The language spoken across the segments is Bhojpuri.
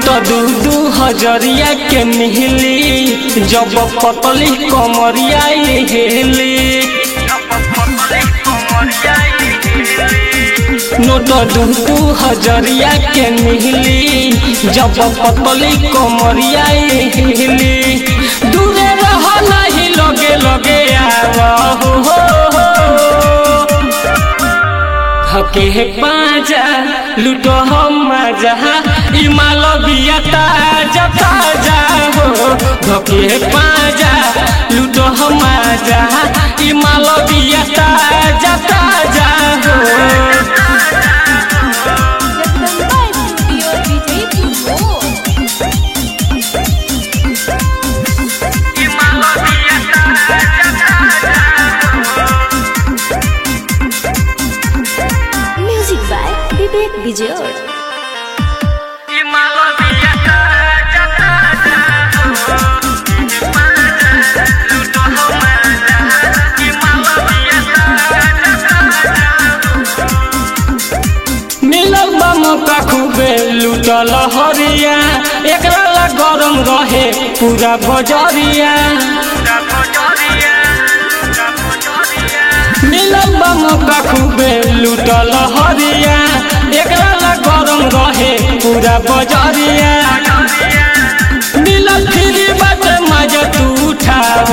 दू दू हजरिया के मिहली जब पतली कमरिया हेली नोट दू दू हजरिया के मिहली जब पतली कमरिया हेली दूरे रह नहीं लगे लगे आवा हो हो हो हके पाजा लूटो हम मजा इमाल बिया ताजा ताजा हो धके पाजा लूटो हम मजा इमाल बिया ताजा ताजा हो Jagdamba studio Vijaypur music by Vivek Vijay मिलल बा मौका खूबे लूटल हरिया एकरा ला गरम रहे पूरा बजरिया मिलल बा मौका खूबे लूटल हरिया एकरा ला गरम रहे पूरा बजरिया मिलल फ्री बात मजा तू उठाव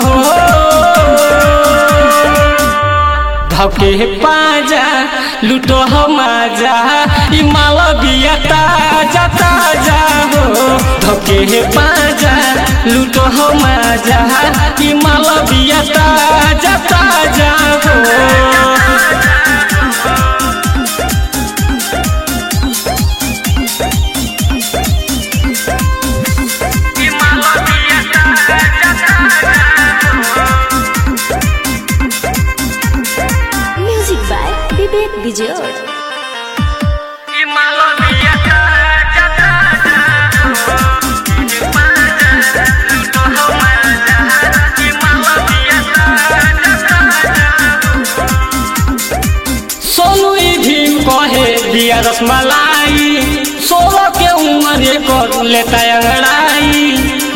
धके पाजा लूटो हमाजा ई माल बिया ताजा ताजा हो धके पाजा लूटो हमाजा ई माल बिया ताजा ताजा हो म्यूजिक बाय विवेक विजय सोनू ई भीम कहे दिया रसमलाई सोलह के उम्र कर लेता अंगड़ाई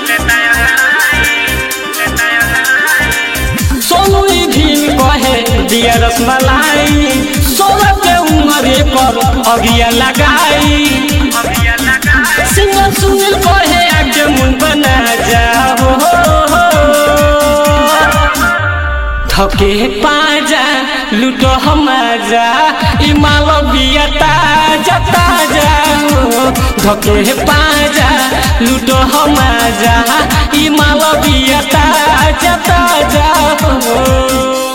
सोनू ई भीम कहे दिया रसमलाई सोलह के उम्र पर अगिया लगाई सिंगर सुनील कहे आगे मुन बना जाओ थके पाजा लूटो हमाजा ई माल बिया ताजा ताजा हो धके पाजा लूटो हमाजा ई माल बिया ताजा ताजा हो